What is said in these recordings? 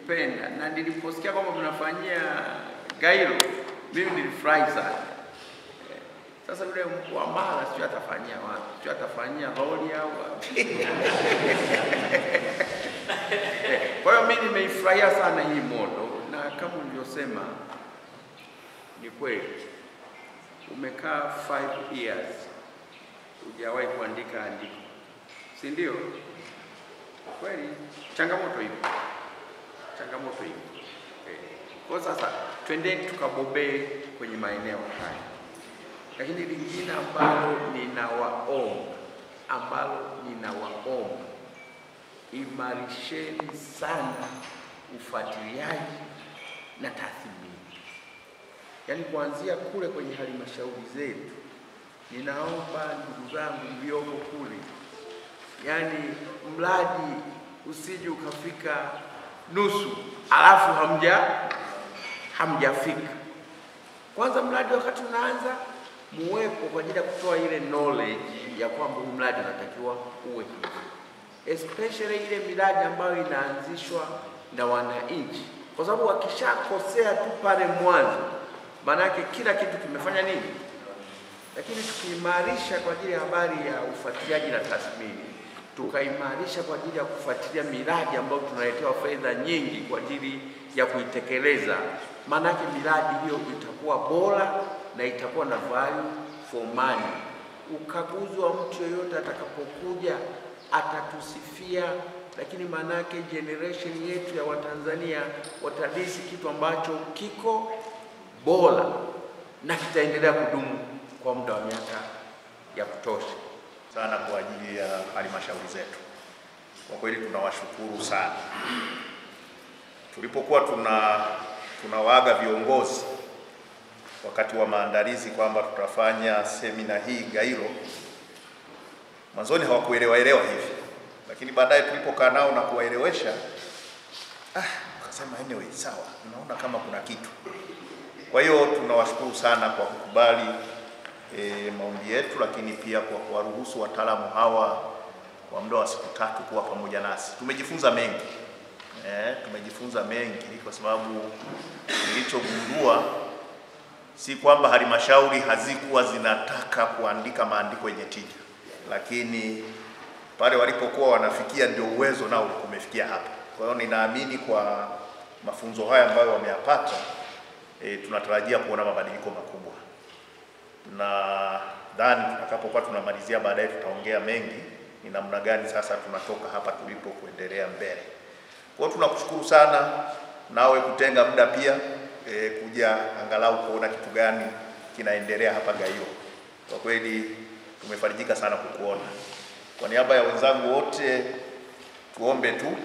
nilipenda na niliposikia kwamba mnafanyia Gairo, mimi nilifurahi sana. Eh, Sasa yule mkuu wa Mara sio atafanyia wapi, sio atafanyia Roli au wapi? Eh, Kwa hiyo mimi nimeifurahia sana hii modo, na kama ulivyosema ni kweli, umekaa 5 years hujawahi kuandika andiko, si ndio? Kweli changamoto ipo, changamoto ipo. Eh, Kwa sasa twendeni tukabobee kwenye maeneo haya, lakini lingine ambalo ninawaomba, ambalo ninawaomba imarisheni sana ufuatiliaji na tathmini, yaani kuanzia kule kwenye halmashauri zetu. Ninaomba ndugu zangu mlioko kule, yaani mradi usije ukafika nusu alafu hamja hamjafika. Kwanza mradi wakati unaanza muwepo kwa ajili ya kutoa ile knowledge ya kwamba huu mradi unatakiwa uwe hivi especially ile miradi ambayo inaanzishwa na wananchi, kwa sababu wakishakosea tu pale mwanzo, maanake kila kitu kimefanya nini. Lakini tukiimarisha kwa ajili ya habari ya ufuatiliaji na tathmini, tukaimarisha kwa ajili ya kufuatilia miradi ambayo tunaletewa fedha nyingi kwa ajili ya kuitekeleza, maanake miradi hiyo itakuwa bora na itakuwa na value for money. Ukaguzi wa mtu yeyote atakapokuja atatusifia, lakini maanake generation yetu ya Watanzania watadisi kitu ambacho kiko bora na kitaendelea kudumu kwa muda wa miaka ya kutosha. sana kwa ajili ya halmashauri zetu. Kwa kweli tunawashukuru sana. Tulipokuwa tuna tunawaaga viongozi wakati wa maandalizi kwamba tutafanya semina hii Gairo, mwanzoni hawakuelewa elewa hivi, lakini baadaye tulipokaa nao na kuwaelewesha, ah, wakasema anyway, sawa, tunaona kama kuna kitu. Kwa hiyo tunawashukuru sana kwa kukubali e, maombi yetu, lakini pia kwa kuwaruhusu wataalamu hawa kwa muda wa siku tatu kuwa pamoja nasi. Tumejifunza mengi e, tumejifunza mengi kwa sababu nilichogundua si kwamba halmashauri hazikuwa zinataka kuandika maandiko yenye tija, lakini pale walipokuwa wanafikia ndio uwezo nao ulikuwa umefikia hapa. Kwa hiyo ninaamini kwa mafunzo haya ambayo wameyapata, e, tunatarajia kuona mabadiliko makubwa na dhani tutakapokuwa tunamalizia baadaye tutaongea mengi ni namna gani sasa tunatoka hapa tulipo kuendelea mbele. Kwa hiyo tunakushukuru sana nawe kutenga muda pia e, kuja angalau kuona kitu gani kinaendelea hapa Gairo. Kwa kweli tumefarijika sana kukuona. Kwa niaba ya wenzangu wote tuombe tu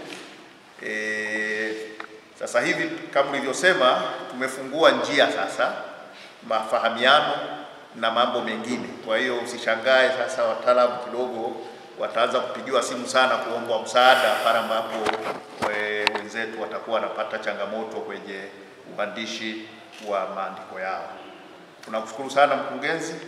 e, sasa hivi kama ulivyosema tumefungua njia sasa mafahamiano na mambo mengine. Kwa hiyo usishangae sasa wataalamu kidogo wataanza kupigiwa simu sana kuomba msaada pale ambapo we- wenzetu watakuwa wanapata changamoto kwenye uandishi wa maandiko yao. Tunakushukuru sana mkurugenzi.